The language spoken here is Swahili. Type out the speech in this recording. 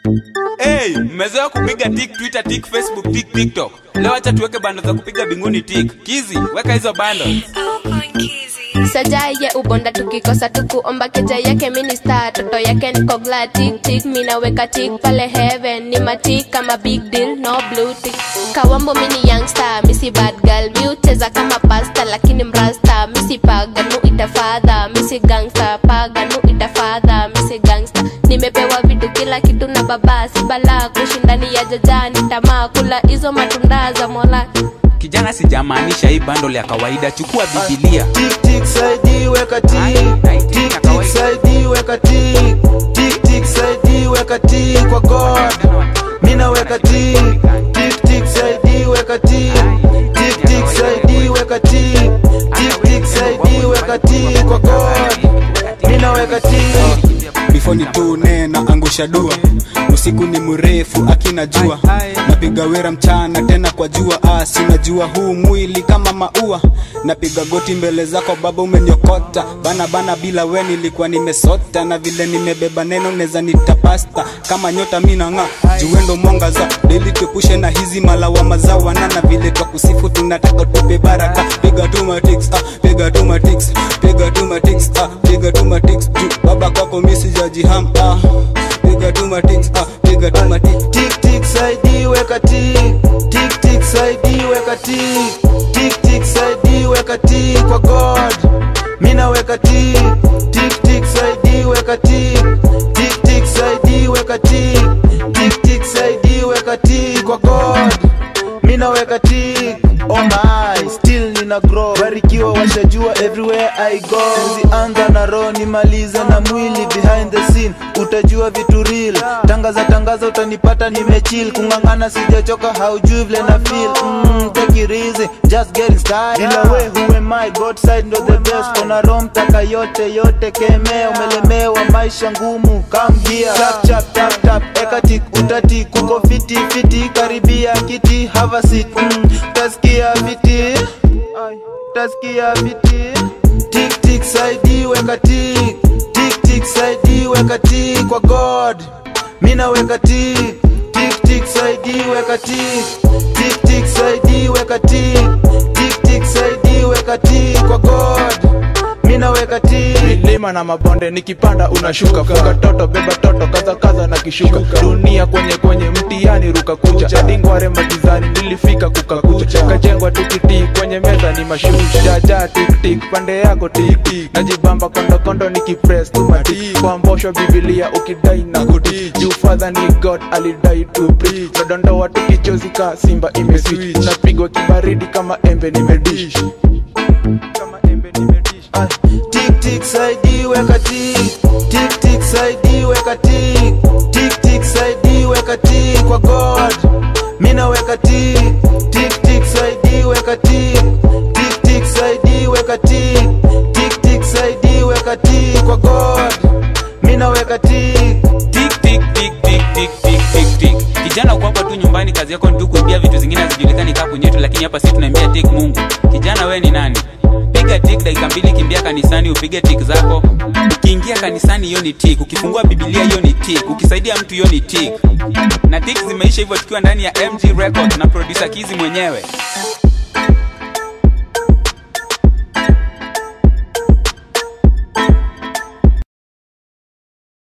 Hey, mmezoea kupiga tik Twitter, tik Facebook, tik TikTok. Leo acha tuweke bando za kupiga binguni tik. Kizi, weka hizo bando. sajaye ubonda tukikosa tukuomba keja yake minista toto yake niko glad tik tik minaweka tik pale heaven ni matik kama big deal no blue tick kawambo mini youngster misi bad girl miucheza kama pasta lakini mrasta misi paganu itafadha misi gangster paganu itafadha misi gangster nimepewa vitu kila kitu na baba si bala kushindani ya jajani tamaa kula hizo matunda za mola Kijana, sijamaanisha hii bando ya kawaida. Chukua Biblia. Tik tik saidi weka tik tik tik saidi weka tik tik tik saidi weka tik kwa God mina weka tik tik tik saidi weka tik tik tik saidi weka tik tik tik saidi weka tik kwa God mina weka tik before ni tune na angusha dua usiku ni mrefu akina jua napiga wera mchana tena kwa jua asi unajua huu mwili kama maua napiga goti mbele zako baba umeniokota bana bana bila we nilikuwa nimesota na vile nimebeba neno neza nitapasta kama nyota minanga juendo mwangaza deli tupushe na hizi malawama za wanana vile twa kusifu tunataka tupe baraka piga tu matix ah, piga tu matix piga tu matix ah, piga tu matix juu baba kwako misi jajiham ah, piga tu matix ah, piga tu matix tik tik saidi weka tik tik tik saidi weka tik tik tik saidi weka tik kwa God mina weka tik tik tik saidi weka tik tik tik saidi weka tik tik tik saidi weka tik kwa God mina weka tik oh my still nina grow barikiwa washajua everywhere I go zianza na roho nimalize na mwili behind the scene utajua vitu real tangaza tangaza utanipata nimechill kung'ang'ana sijachoka haujui vile na feel mm, take it easy just getting started ila we who am I God side ndo the best kona roho mtaka yote yote kemea umelemewa maisha ngumu come here chap chap tap tap eka tik utatik kuko fiti fiti karibia kiti have a seat mm, taskia fiti Ay, taskia fiti tik tik saidi weka tik tik tik saidi weka tik kwa God mina weka tik tik tik saidi weka tik tik tik saidi weka tik tik tik saidi weka tik kwa God mina weka tik milima na mabonde nikipanda unashuka fuka toto beba toto kaza kaza na kishuka dunia kwenye kwenye mtiani ruka kucha dingware magizani nilifika kukakucha kajengwa tikiti kwenye meza ni mashusha jaja tiktik pande yako tiktik najibamba kondokondo nikipress tu matik kwa mbosho bibilia ukidai na kuti juu father ni god alidai to preach nadondoa tukichozi ka simba imeswitch napigwa kibaridi kama embe nimedish kama embe nimedish Ah, tik tik saidi weka tik tik tik saidi weka tik tik tik saidi weka tik kwa God mina weka tik tik tik saidi weka tik tik tik saidi weka tik tik tik saidi weka tik kwa God mina weka tik Tik tik tik tik tik tik tik tik. Kijana uko hapa tu nyumbani, kazi yako ni tu kuibia vitu zingine hazijulikani kaa kwenyetu, lakini hapa sisi tunaambia tik Mungu. Kijana we ni nani? Piga tik dakika mbili, kimbia kanisani upige tik zako. Ukiingia kanisani hiyo ni tik, ukifungua Biblia hiyo ni tik, ukisaidia mtu hiyo ni tik. Na tik zimeisha hivyo tukiwa ndani ya MG Records na producer Kizi mwenyewe.